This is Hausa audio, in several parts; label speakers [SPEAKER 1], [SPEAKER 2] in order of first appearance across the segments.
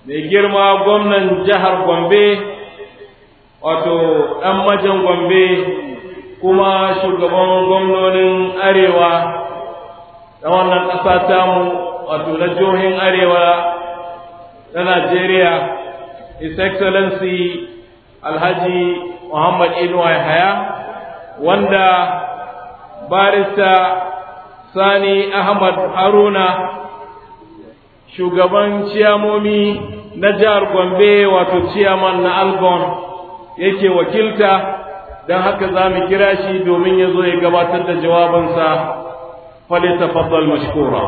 [SPEAKER 1] mai girma gwamnan jihar Gombe wato ɗan majan Gombe kuma shugaban gwamnonin arewa na wannan ƙasa tamu wato na jihohin arewa na Najeriya His Excellency Alhaji Muhammad Inuwa Yahaya wanda barista Sani Ahmad Haruna shugaban ciyamomi na jihar Gombe wato ciyaman na Algon yake wakilta don haka za mu kira shi domin ya zo ya gabatar da jawabinsa فليتفضل مشكورا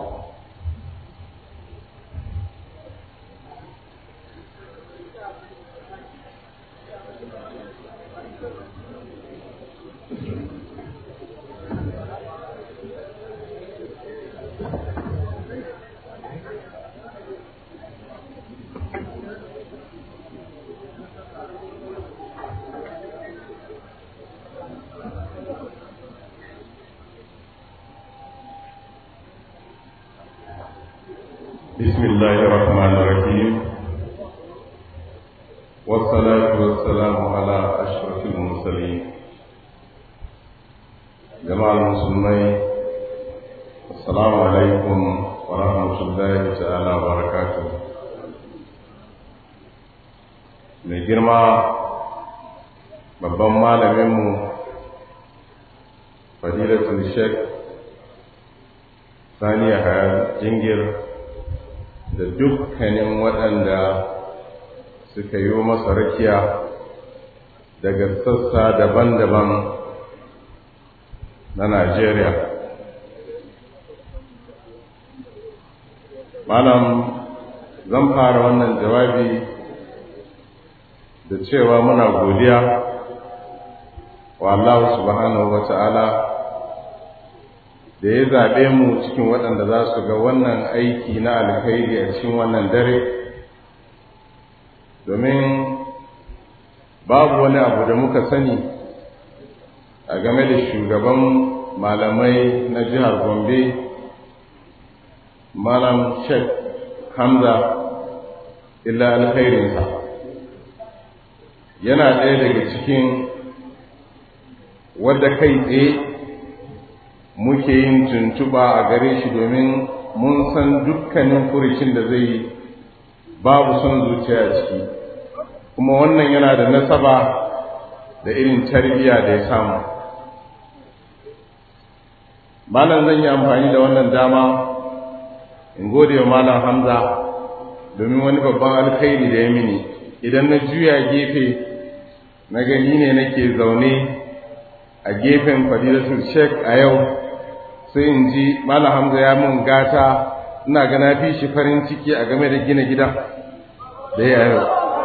[SPEAKER 2] بسم الله الرحمن الرحيم والصلاة والسلام على أشرف المرسلين جماعة المسلمين السلام عليكم ورحمة الله تعالى وبركاته mai girma babban malaminmu fadilatul sheikh saniya haya jingir da dukkanin waɗanda suka yi masa rakiya daga sassa daban-daban na Najeriya. Malam zan fara wannan jawabi da cewa muna godiya wa Allah subhanahu wa ta'ala da ya zaɓe mu cikin waɗanda za su ga wannan aiki na alkhairi a cikin wannan dare domin babu wani abu da muka sani a game da shugaban malamai na jihar gombe malam sheikh hamza illa alkhairinsa yana ɗaya daga cikin wadda kai tsaye muke yin tuntuɓa a gare shi domin mun san dukkanin furucin da zai yi babu son zuciya a ciki kuma wannan yana da nasaba da irin tarbiyya da ya samu malam zan yi amfani da wannan dama in gode wa malam hamza domin wani babban alkhairi da ya mini idan na juya gefe na gani ne nake zaune a gefen fadilatul sheikh a yau sai in ji malam hamza ya mun gata ina ga na fi shi farin ciki a game da gina gida da ya yau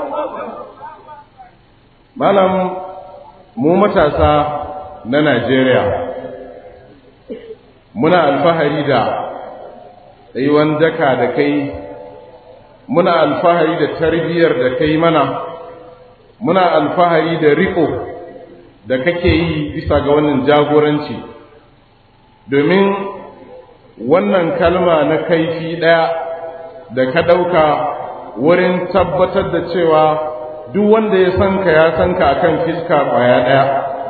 [SPEAKER 2] malam mu matasa na najeriya muna alfahari da tsayuwan daka da kai muna alfahari da tarbiyyar da kai mana muna alfahari da riko da kake yi bisa ga wannan jagoranci domin wannan kalma na kaifi ɗaya da ka ɗauka wurin tabbatar da cewa duk wanda ya san ka ya san ka akan fiska ƙwaya ɗaya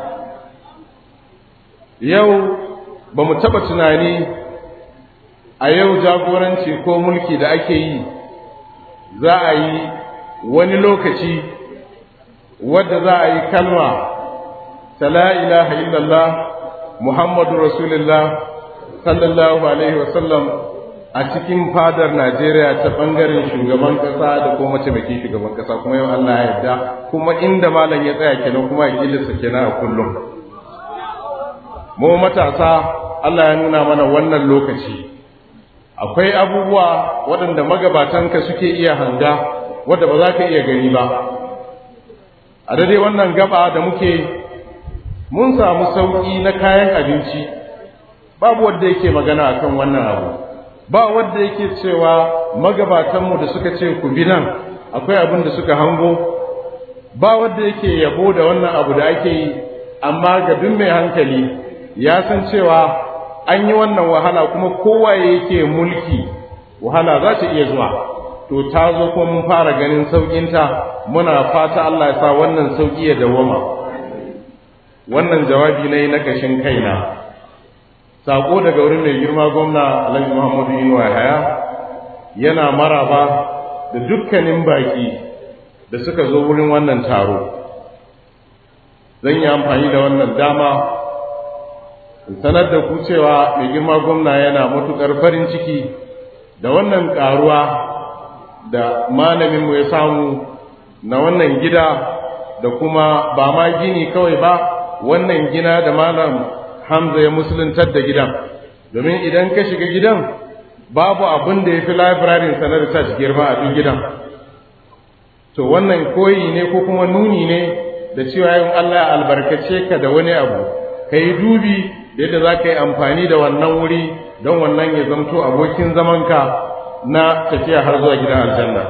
[SPEAKER 2] yau ba mu taɓa tunani a yau jagoranci ko mulki da ake yi za a yi wani lokaci wadda za a yi kalma ta la ilaha illallah muhammadu rasulullah sallallahu alaihi wasallam a cikin fadar najeriya ta ɓangaren shugaban ƙasa da kuma mataimakin shugaban ƙasa kuma yau allah ya yarda kuma inda malam ya tsaya kenan kuma ya kilisa kenan a kullum mu matasa allah ya nuna mana wannan lokaci akwai abubuwa waɗanda magabatanka suke iya hanga wadda ba za ka iya gani ba a daidai wannan gaba da muke mun samu sauƙi na kayan abinci babu wanda yake magana akan wannan abu ba wanda yake cewa magabatanmu da suka ce ku bi nan akwai abin da suka hango ba wanda yake yabo da wannan abu da ake yi amma ga duk mai hankali ya san cewa an yi wannan wahala kuma kowa yake mulki wahala za ta iya zuwa to ta zo kuma mun fara ganin sauƙinta muna fata Allah ya sa wannan sauƙi ya dawwama wannan jawabi ne na kashin kaina sako daga wurin mai girma gwamna Alhaji Muhammadu Inuwa Haya yana maraba da dukkanin baki da suka zo wurin wannan taro zan yi amfani da wannan dama sanar da ku cewa mai girma gwamna yana matuƙar farin ciki da wannan ƙaruwa da malaminmu ya samu na wannan gida da kuma ba ma gini kawai ba wannan gina da malam hamza ya musuluntar da gidan domin idan ka shiga gidan babu abin da ya fi labirarin sanar research girma a duk gidan to wannan koyi ne ko kuma nuni ne da cewa yin Allah ya albarkace ka da wani abu ka yi dubi da yadda za ka yi amfani da wannan wuri don wannan ya zamto abokin zamanka na tafiya har zuwa gidan aljanna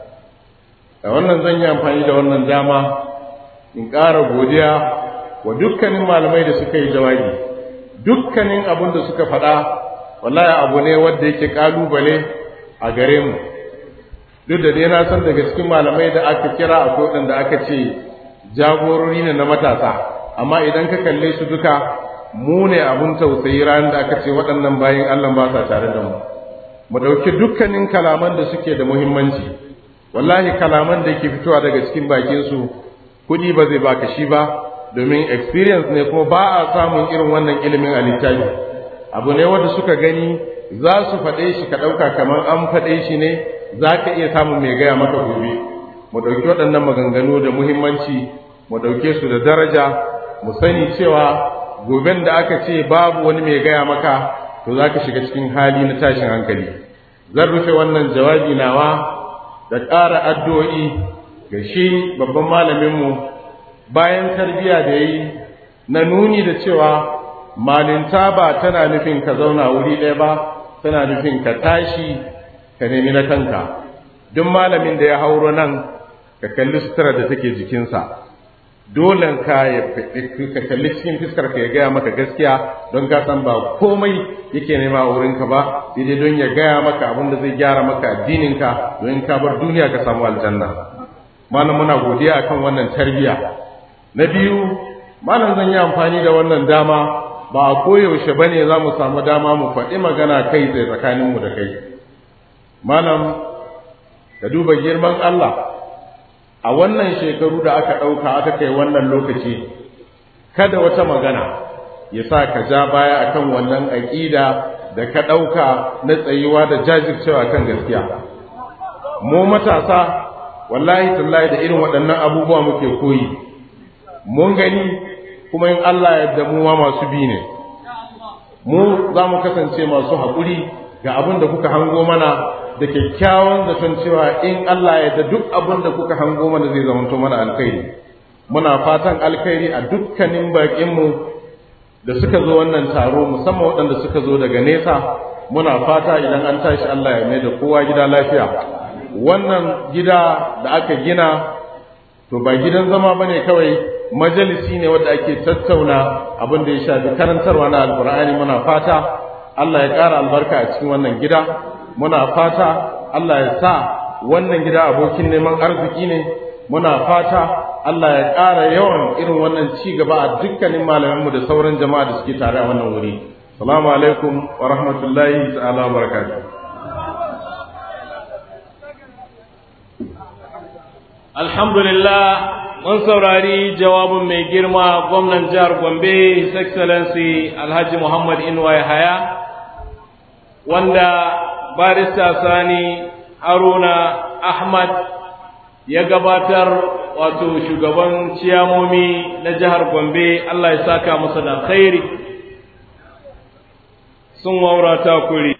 [SPEAKER 2] a wannan zan yi amfani da wannan dama in ƙara godiya wa dukkanin malamai da suka yi jawabi dukkanin abin da suka faɗa wallahi abu ne wanda yake ƙalubale a gare mu duk da dai na san daga cikin malamai da aka kira akwai waɗanda aka ce jagorori ne na matasa amma idan ka kalle su duka mu ne abun tausayi ranar da aka ce waɗannan bayan Allah ba sa tare da mu mu ɗauki dukkanin kalaman da suke da muhimmanci wallahi kalaman da ke fitowa daga cikin bakinsu kuɗi ba zai baka shi ba domin experience ne kuma ba a samun irin wannan ilimin a littafi abu ne wanda suka gani za su faɗe shi ka ɗauka kamar an faɗe shi ne za ka iya samun mai gaya maka gobe mu ɗauki waɗannan maganganu da muhimmanci mu ɗauke su da daraja mu sani cewa goben da aka ce babu wani mai gaya maka to za ka shiga cikin hali na tashin hankali zan rufe wannan jawabi nawa da ƙara addu'o'i ga shi babban malaminmu bayan tarbiyya da yi na nuni da cewa malinta ba tana nufin ka zauna wuri ɗaya ba tana nufin ka tashi ka nemi na kanka duk malamin da ya hauro nan ka kalli sutura da take jikinsa dole ka ka kalli cikin fiskar ka ya gaya maka gaskiya don ka san ba komai yake nema a wurinka ba sai dai don ya gaya maka abin da zai gyara maka addininka don ka bar duniya ka samu aljanna malam muna godiya akan wannan tarbiyya na biyu malam zan yi amfani da wannan dama ba a koyaushe bane za mu samu dama mu faɗi magana kai tsaye tsakaninmu da kai malam ka duba girman Allah a wannan shekaru da aka ɗauka aka kai wannan lokaci kada wata magana ya sa ka ja baya akan wannan aƙida da ka ɗauka na tsayuwa da jajircewa kan gaskiya mu matasa wallahi tallahi da irin waɗannan abubuwa muke koyi mun gani kuma in Allah yadda mu ma masu bi ne mu za mu kasance masu haƙuri ga abin da kuka hango mana da kyakkyawan zaton cewa in Allah ya da duk abin da kuka hango mana zai zamanto mana alkhairi muna fatan alkhairi a dukkanin baƙinmu da suka zo wannan taro musamman waɗanda suka zo daga nesa muna fata idan an tashi Allah ya mai da kowa gida lafiya wannan gida da aka gina to ba gidan zama bane kawai majalisi ne wanda ake tattauna abin da ya shafi karantarwa na alkur'ani muna fata Allah ya ƙara albarka a cikin wannan gida muna fata Allah ya sa wannan gida abokin neman arziki ne muna fata Allah ya ƙara yawan irin wannan ci gaba a dukkanin malamanmu da sauran jama'a da suke tare a wannan wuri salamu alaikum wa rahmatullahi ta'ala wa barakatuh
[SPEAKER 1] alhamdulillah mun saurari jawabin mai girma gwamnan jihar gombe his excellency alhaji muhammad inuwa haya wanda barista sani haruna ahmad ya gabatar wato shugaban ciyamomi na jihar gombe allah ya saka masa da khairi sun waurata kuri